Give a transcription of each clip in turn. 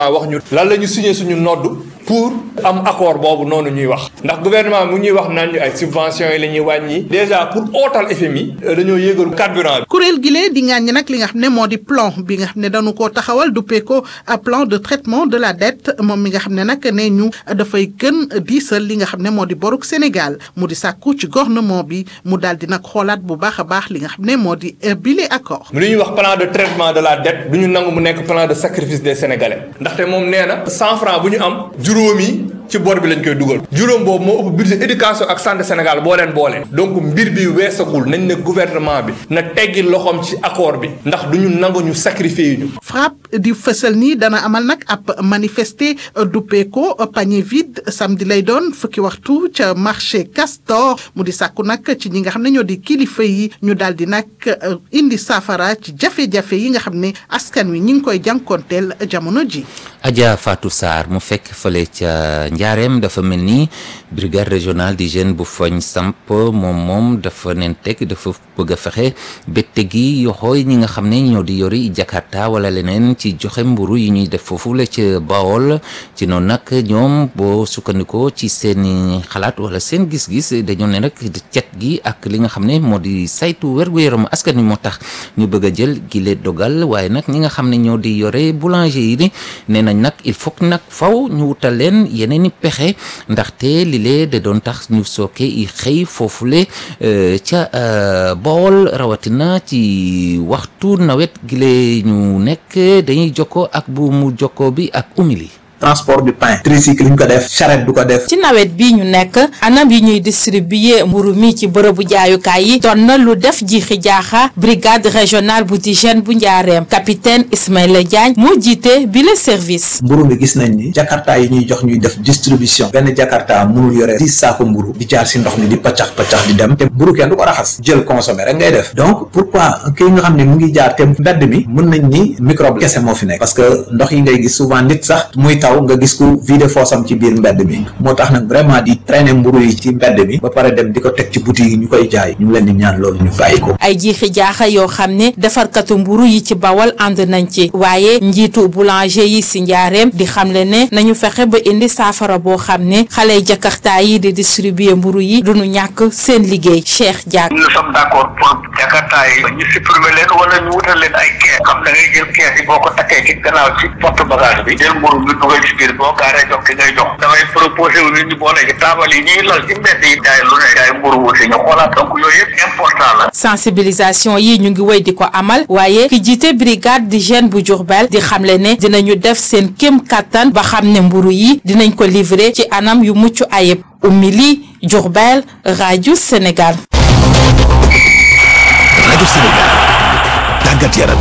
wax ñu lan la ñu signé suñu nodd pour am accord boobu noonu ñuy wax ndax gouvernement mu ñuy wax naan ñu ay subventions yi la ñuy wàññi déjà pour ootal FMI dañoo yéegalu carburant bi. kuréel gi lee di ngaaññi nag li nga xam ne moo di plan bi nga xam ne dañu koo taxawal duppee ko plan de traitement de la dette moom mi nga xam ne nag ne ñu dafay gën diisal li nga xam ne moo di boruk Sénégal mu di sàkku ci gouvernement bi mu daal di nag xoolaat bu baax a baax li nga xam ne moo di bile accord. lu ñuy wax plan de traitement de la dette du ñu nangu mu nekk plan de sacrifice des Sénégalais ndaxte moom nee na cent francs bu ñu am juróomi ci bor bi lañ koy dugal juróom boobu moo ëpp budget éducation ak santé Sénégal boo leen boolee donc mbir bi weesagul nañ ne gouvernement bi na teggi loxoom ci accord bi ndax du ñu nangu ñu sacrifier ñu. FRAPP di fësal nii dana amal nag ab manifester duppee ko panier vide samedi lay doon fukki waxtu ca marché Castor mu di sàkku nag ci ñi nga xam ne ñoo di kilifa yi ñu daal di nag indi saafara ci jafe-jafe yi nga xam ne askan wi ñi ngi koy jànkoonteel jamono ji. Adja Fatou Sarr mu fekk fële ca Njaareem dafa mel ni brigade régionale d'hygiène bu foñ samp moom moom dafa nen teg dafa bëgg a fexe bette gi yoxooy ñi nga xam ne ñoo di yori Jakarta wala leneen ci joxe mburu yi ñuy def foofu la ca Bawol ci noonu nag ñoom boo sukkandikoo ci seeni xalaat wala seen gis-gis dañoo ne rek cet gi ak li nga xam ne moo di saytu wergu-yaramu askan wi moo tax ñu bëgg a jël gile dogal waaye nag ñi nga xam ne ñoo di yore boulanger yi ni nee nañ nag il faut nag faw ñu wutal leen yeneen i pexe ndaxte li lee da doon tax ñu sooke i xëy foofule ca Bawol rawatina ci waxtu nawet gi lee ñu nekk dañuy jokkoo ak bu mu jokkoo bi ak umili transport du pain tricycle ñu ko def charrette du ko def ci nawet bi ñu nekk anam yi ñuy distribuer mburu mi ci bërëbu jaayukaay yi doon na lu def jiixi jaaxa brigade régionale bu d'hygiène bu njaareem capitaine Ismaïla Diagne moo jiite bi le service mburu mi gis nañ ni jakarta yi ñuy jox ñuy def distribution benn jakarta mënul yore dix saako mburu di jaar si ndox mi di paccax paccax di dem te mburu kenn du ko raxas jël consommer rek ngay def donc pourquoi kii nga xam ne mu ngi jaar te mbedd mi mën nañ ni microbe kese moo fi nekk parce que ndox yi ngay gis souvent nit sax muy taw nga gis ko vide foosam ci biir mbedd mi moo tax nag vraiment di traîner mburu yi ci mbedd mi ba pare dem di ko teg ci boutique yi ñu koy jaay ñu ngi leen di ñaan loolu ñu bàyyi ko ay jiixi jaaxa yoo xam ne defarkatu mburu yi ci bawal ànd nañ ci waaye njiitu boulanger yi si njaareem di xamle ne nañu fexe ba indi saafara boo xam ne xale jakarta yi di distribuer mburu yi duñu ñàkk seen liggéey Cheikh Diak nous sommes d'accord pour jakarta yi ñu supprimer leen wala ñu wutal leen ay kees xam da ngay jël kees yi boo ko takkee ci gannaaw ci porte bagage bi jël mburu bi dugal ci biir boo gaaree jox ki ngay jox damay proposé wu nit ñi boole ci taabal yi ñuy lal ci mbedd yi jaay lu ne jaay mburu aussi ñu xoolaat donc yooyu yëpp important la sensibilisation yi ñu ngi wéy di ko amal waaye ki jiite brigade d'hygiène bu Diourbel di xamle ne dinañu def seen kéem kattan ba xam ne mburu yi dinañ ko livrer ci anam yu mucc ayib Oumy Diourbel rajo Sénégal. rajo Sénégal tàggat yaram.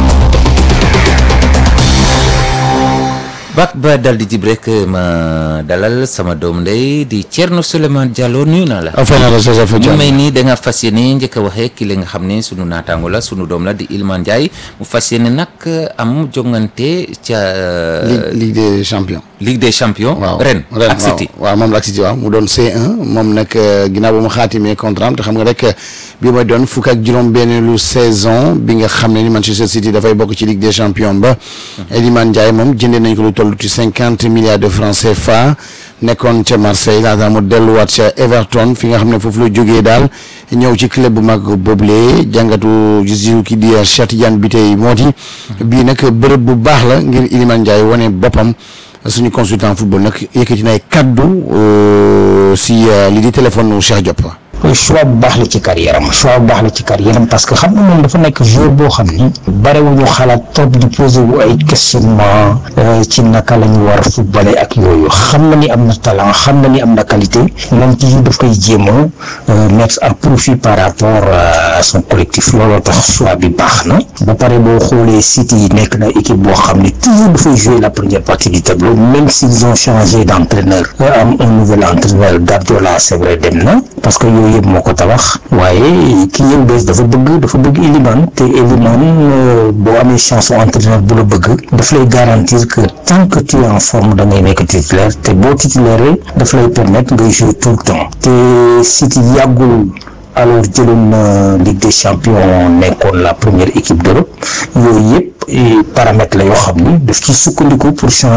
bak ba dal di jib rek ma dalal sama doom ndey di Thierno Souleymane Diallo nuyu naa la. ñu may nii da nga fas yéene njëkk a waxee ki la nga xam ne sunu naataango la sunu doom la di Iliman Ndiaye mu fas yéene nag am jongante ca. Ligue des champions. Ligue des champions. waaw ren ren ak City. waaw moom la ak City waaw mu doon C1 moom nag ginnaaw ba mu xaatimee contrat am te xam nga rek bi mooy doon fukk ak juróom-benneelu saison bi nga xam ne ni Manchester City dafay bokk ci Ligue des champions ba. Iliman Ndiaye moom jëndee nañ ko lu toll ci cinquante milliards de francs CFA nekkoon ca Marseille laata mu delluwaat ca Everton fi nga xam ne foofu la jógee daal ñëw ci club bu mag boobule jàngatu gis ki di Cheikh Tidiane Bitèye moo di bii nag bërëb bu baax la ngir Iliman Ndiaye wane boppam. suñu consultant football nag yëkkati na ay kaddu si li di téléphone nu Cheikh Diop. choix bu baax la ci carrière am choix bu baax la ci carrière am parce que xam nga moom dafa nekk joueur boo xam ni barewuñu xalaat trop di poser wu ay questionnement ci naka la ñu war a footballer ak yooyu xam na ni am na talent xam na ni am na qualité moom toujours daf koy jéem a mettre à profit par rapport à son collectif looloo tax choix bi baax na ba pare boo xoolee City yi nekk na équipe boo xam ni toujours dafay jouer la première partie du tableau même s'ils ont changé d'entraîneur am un nouvel entraîneur Guardiola c'est vrai dem na parce que yooyu yëpp moo ko tabax waaye ki ñëw bees dafa bëgg dafa bëgg Elimane te Elimane boo amee chance entraîneur bu la bëgg daf lay garantir que tant que tu es en forme da ngay nekk titulaire te boo titulaire daf lay permettre ngay jouer tout le temps te City yàggul alors jëloon na Ligue des champions nekkoon la première équipe d'Europe yooyu yëpp paramètres la yoo xam ni daf ci sukkandiku pour changer